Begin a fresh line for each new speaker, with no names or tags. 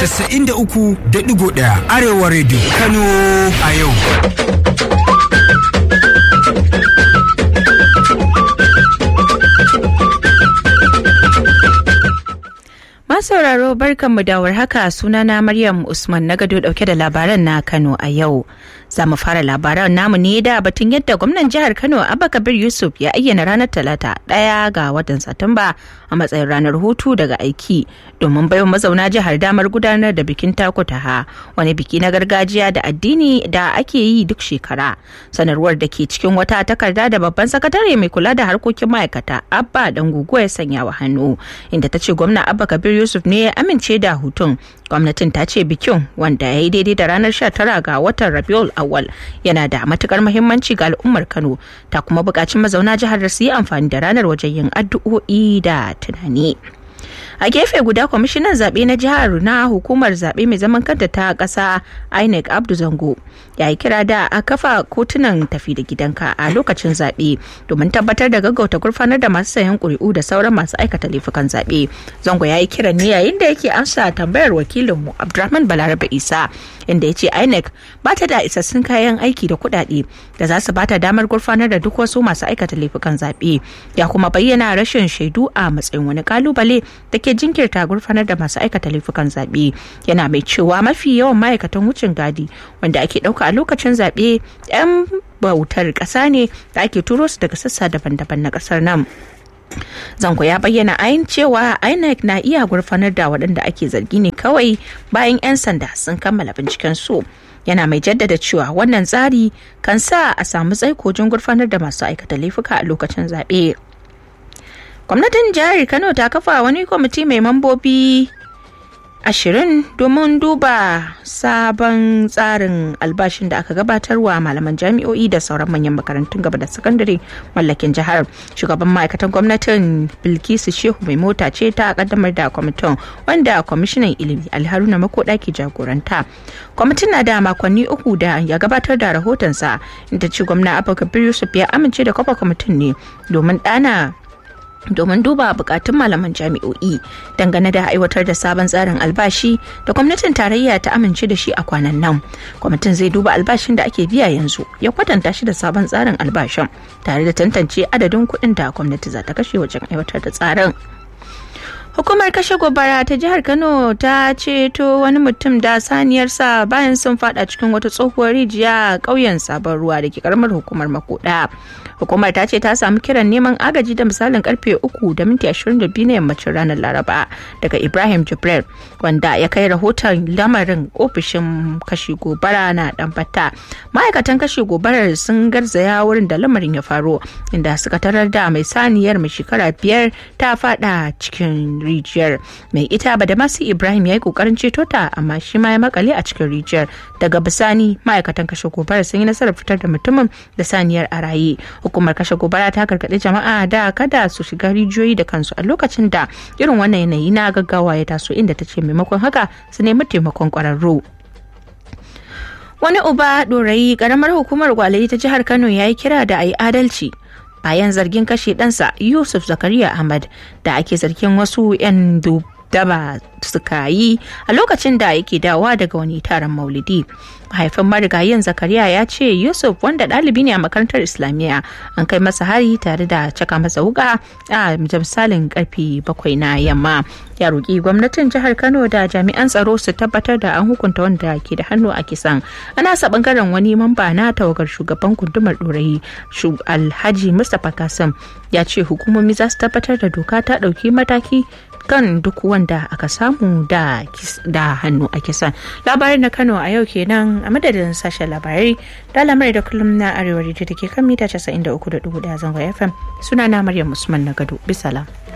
93.1 Arewa Radio Kano a yau.
sauraro barkanmu da haka sunana Maryam Usman na gado dauke da labaran na Kano a yau. Za mu fara labaran namu ne da batun yadda gwamnan jihar Kano Abba Kabir Yusuf ya ayyana ranar Talata ɗaya ga watan Satumba a matsayin ranar hutu daga aiki domin baiwa mazauna jihar damar gudanar da bikin takutaha wani biki na gargajiya da addini da ake yi duk shekara. Sanarwar da ke cikin wata takarda da babban sakatare mai kula da harkokin ma'aikata Abba Dangugo ya sanya wa hannu inda ta ce gwamna Abba Kabir Yusuf ne ya amince da hutun gwamnatin ta ce bikin wanda ya yi daidai da ranar 19 ga watan rabiul awal yana da matukar muhimmanci ga al'ummar kano ta kuma buƙaci mazauna jihar da su yi amfani da ranar wajen yin addu'o'i da tunani a gefe guda kwamishinan zaɓe na jihar na hukumar zaɓe mai zaman kanta ta ƙasa inec abdu zango ya yi kira da a kafa kotunan tafi da gidanka a lokacin zaɓe domin tabbatar da gaggauta gurfanar da masu sayan ƙuri'u da sauran masu aikata laifukan zaɓe zango ya yi kiran ne yayin da yake amsa tambayar wakilinmu abdulrahman balarabe isa inda ya ce inec ba ta da isassun kayan aiki da kuɗaɗe da za su bata damar gurfanar da duk wasu masu aikata laifukan zaɓe ya kuma bayyana rashin shaidu a matsayin wani kalubale da ke jinkirta gurfanar da masu aikata laifukan zaɓe yana mai cewa mafi yawan ma'aikatan wucin gadi wanda ake ɗauka a lokacin zaɓe 'yan bautar ƙasa ne da ake turo su daga sassa daban-daban na ƙasar nan zango ya bayyana ayin cewa inec na iya gurfanar da waɗanda ake zargi ne kawai bayan 'yan sanda sun kammala binciken su yana mai jaddada cewa wannan tsari kan sa a samu tsaikojin gurfanar da masu aikata laifuka a lokacin zaɓe gwamnatin jihar kano ta kafa wani kwamiti mai mambobi ashirin domin duba sabon tsarin albashin da aka gabatarwa malaman jami'o'i da sauran manyan makarantun gaba da sakandare mallakin jihar shugaban ma'aikatan gwamnatin bilkisu shehu mai mota ce ta kaddamar da kwamitin wanda kwamishinan ilimi alharuna makoda ke jagoranta kwamitin na da makonni uku da ya gabatar da rahotonsa inda ci gwamna abubakar yusuf ya amince da kafa kwamitin ne domin dana domin duba bukatun malaman jami'o'i dangane da aiwatar da sabon tsarin albashi da gwamnatin tarayya ta amince da shi a kwanan nan kwamitin zai duba albashin da ake biya yanzu ya kwatanta shi da sabon tsarin albashin tare da tantance adadin kuɗin da gwamnati za ta kashe wajen aiwatar da tsarin hukumar kashe gobara ta jihar kano ta ceto wani mutum da saniyarsa bayan sun fada cikin wata tsohuwar rijiya a ƙauyen sabon ruwa da ke karamar hukumar makoda hukumar ta ce ta samu kiran neman agaji da misalin karfe uku da minti ashirin da biyu na yammacin ranar laraba daga ibrahim jibril wanda ya kai rahoton lamarin ofishin kashe gobara na dambata ma'aikatan kashe gobarar sun garzaya wurin da lamarin ya faro inda suka tarar da mai saniyar mai shekara biyar ta fada cikin rijiyar mai ita ba da masu ibrahim ya yi kokarin ceto ta amma shi ma ya makale a cikin rijiyar daga bisani ma'aikatan kashe gobara sun yi nasarar fitar da mutumin da saniyar a raye hukumar kashe gobara ta gargaɗi jama'a da kada su shiga rijiyoyi da kansu a lokacin da irin wannan yanayi na gaggawa ya taso inda ta ce maimakon haka su nemi taimakon kwararru wani uba ɗorayi ƙaramar hukumar gwalayi ta jihar kano ya yi kira da a yi adalci bayan zargin kashe ɗansa yusuf zakariya ahmad da ake zargin wasu 'yan daba suka yi a lokacin da yake dawa daga wani taron maulidi mahaifin marigayin zakariya ya ce yusuf wanda ɗalibi ne a makarantar islamiyya an kai masa hari tare da caka masa wuka a misalin karfe bakwai na yamma ya roƙi gwamnatin jihar kano da jami'an tsaro su tabbatar da an hukunta wanda ke da hannu a kisan ana sa bangaren wani mamba na tawagar shugaban gundumar ɗorayi alhaji mustapha kasim ya ce hukumomi za su tabbatar da doka ta ɗauki mataki kan duk wanda aka samu da, da hannu a kisan labarin na kano a yau kenan a madadin sashen labarai da lamarai da kullum na arewa da ke kan mita 93.1 zangon fm suna na maryam usman na gado bisalam